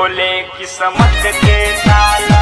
खोले किस्मत के ताला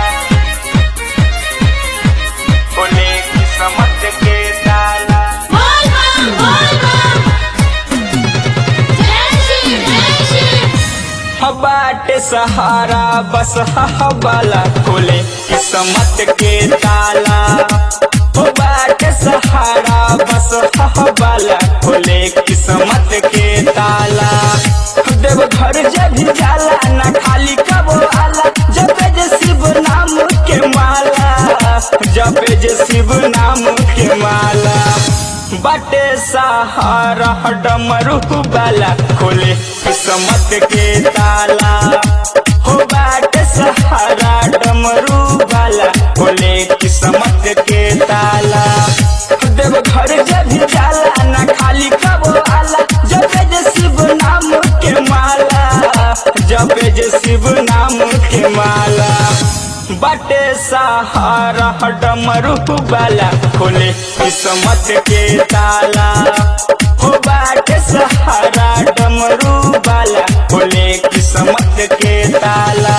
खोले किस्मत के ताला बोल बम बोल बम जय श्री जय श्री बाटे सहारा बस हवाला खोले किस्मत के ताला हो बाटे सहारा बस हवाला खोले किस्मत के ताला देव घर जब जाला ना खाली कबो आला जब जे शिव नाम के माला जब जे शिव नाम के माला बाटे सहारा डमरू बाला खोले किस्मत के ताला हो बाटे सहारा डमरू बाला खोले किस्मत के ताला देव घर जब जाला ना खाली कबो आला जब जे शिव नाम के माला जब जे शिव नाम के माला बाटे सहारा डमरू बाला खोले किस्मत के ताला हो बाटे सहारा डमरू बाला खोले किस्मत के ताला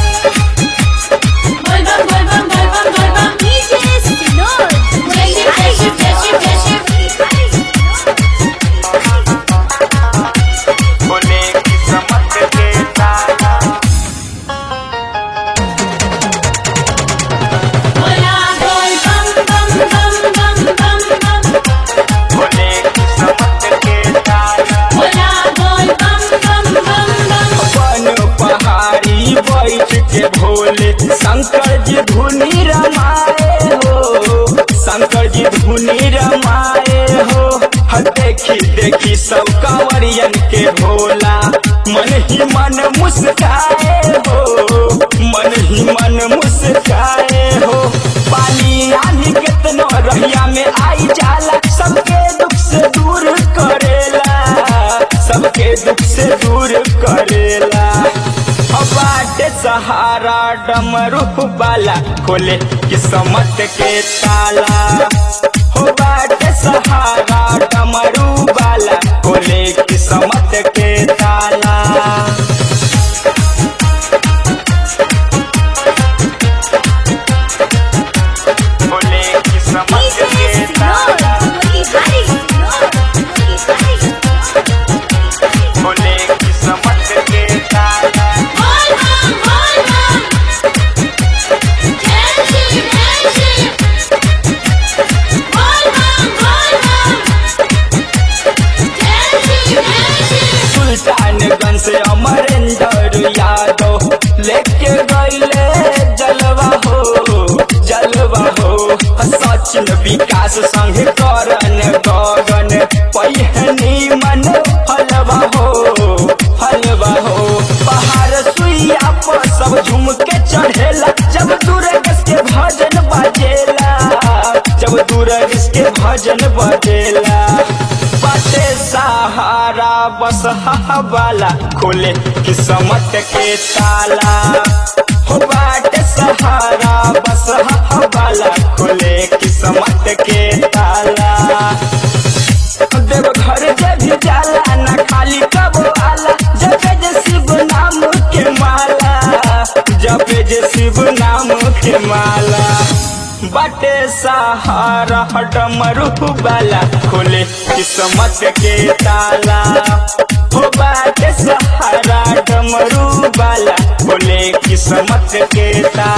बोल बम बोल बम बोल बम बोल बम डीजे सिनोर जय श्री जय श्री जय श्री जय खोले किस्मत के ताला बोला बोल बम बम बम बम बम बम खोले किस्मत के ताला बोला बोल बम बम बम बम अपन पहाड़ी बैठ के भोले शंकर जी धुनी रमाए हो शंकर जी धुनी रमाए हो ह देखी देखी सब कंवरियन के भोला मन ही मन मुस्काए हो मन ही मन मुस्काए हो पानी आनी कितनो रहिया में आई जाला सबके दुख से दूर करेला सबके दुख से दूर करेला बाटे सहारा डमरू बाला खोले किस्मत के ताला हो बाटे सहारा डमरू बाला खोले किस्मत के ताला खोले किस्मत डीजे के सिनोर ताला बोली हरी सिनोर बोली हरी खोले किस्मत के ताला बोल बम बोल बम जय श्री जय श्री बोल बम बोल बम जय श्री जय श्री सुल्तानगंज से अमरेंद्र यादव लेके गईले जलवा हो जलवा हो सचिन विकास संग करन गगन पहिनी मन हलवा हो हलवा हो पहाड़ सुइया पर सब झूम के चढ़ेला जब दुर्गस के भजन बजेला जब दुर्गस के भजन बजेला बाटे सहारा बस हवाला खोले किस्मत के ताला हो बाटे सहारा बस हवाला खोले किस्मत के ताला देव घर जब जाला ना खाली कबो आला जब जे शिव नाम के माला जब जे शिव नाम के माला बाटे सहारा डमरू बाला खोले किस्मत के ताला हो बाटे सहारा डमरू बाला खोले किस्मत के ताला